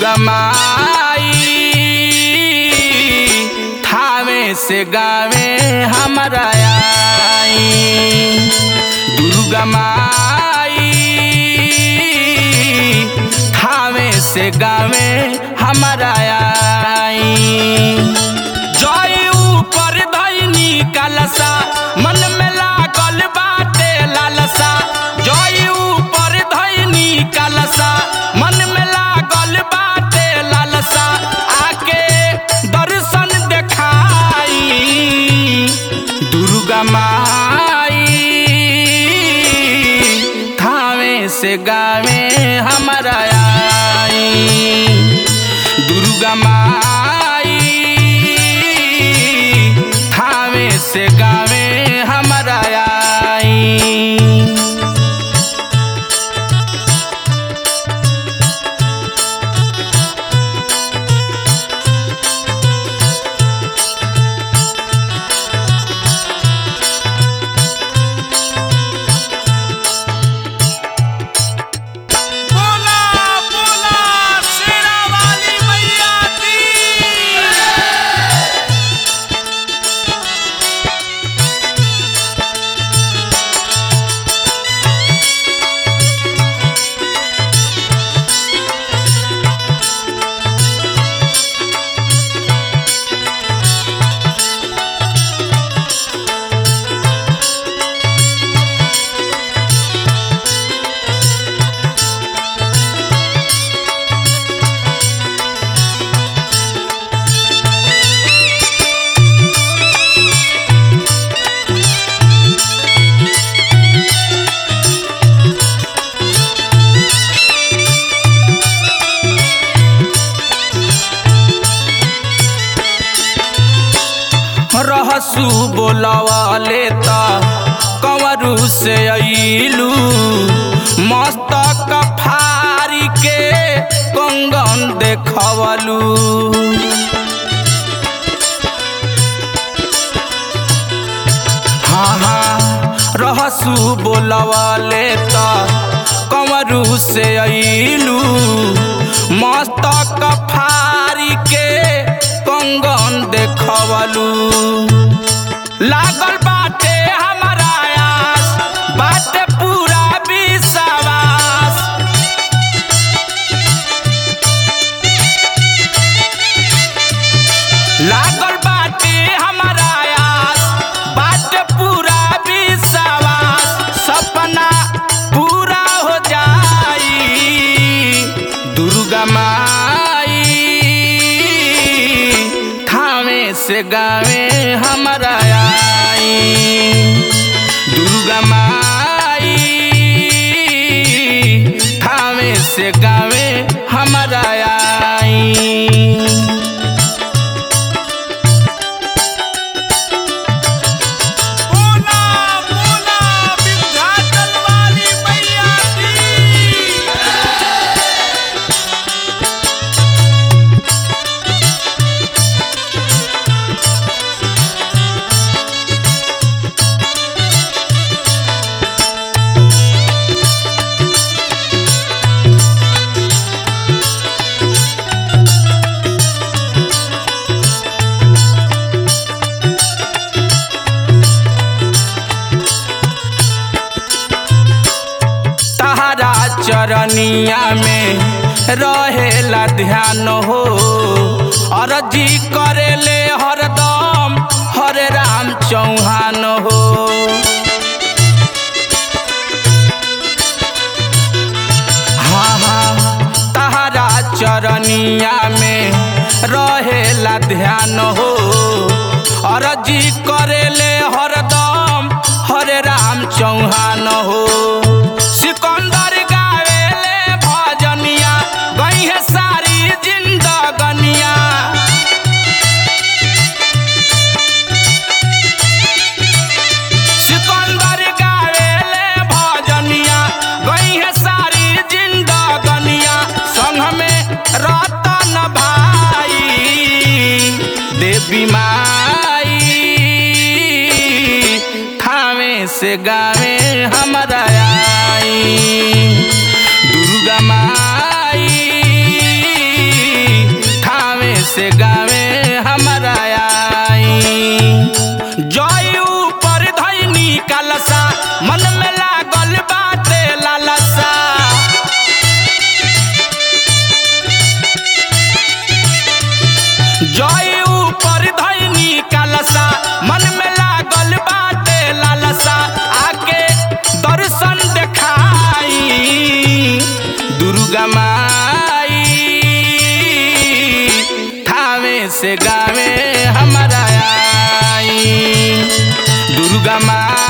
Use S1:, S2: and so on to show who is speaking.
S1: दुर्गा माई थावे से गावे हमारा आई दुर्गा माई थावे से गावे हमारा आई जय ऊपर धैनी कलसा मन में लागल बाटे लालसा जय ऊपर धैनी कलसा मन में लागल बाटे लालसा आके दर्शन देखाई दुर्गा माई थावे से गावे हमारा आई दुर्गा माई थावे से गावे हमारा आई
S2: बोला बोला शेरा वाली मैया की
S1: रहसू बोलवाले त कंवरू से अइलू मस्तक फारी के कंगन देखवलू हाँ हाँ रहसू बोलवाले त कंवरू से अइलू मस्तक फारी के कंगन देखवलू लागल बाटे हमारा आस बाटे पूरा विश्वास लागल बाटे हमारा आस बाटे पूरा विश्वास सपना पूरा हो जाई दुर्गा माई थावे से गावे हमारा आई दुर्गा माई थावे से गावे हमारा आई
S2: बोला बोला विंध्याचल वाली मैया की
S1: तहरा चरनिया में रहेला ध्यान हो अरजी करेले हरदम हरे राम चौहान हो हाँ हाँ तहरा चरनिया में रहेला ध्यान हो अरजी करेले हरदम हरे राम चौहान हो सिकंदर गावेले भजनिया गई है सारी जिंदगनिया सिकंदर गावेले भजनिया गई है सारी जिंदगनिया संग में रतन भाई देवी माई थावे से गावे हमारा आई दुर्गा माई दुर्गा माई थावे से गावे हमारा आई दुर्गा माई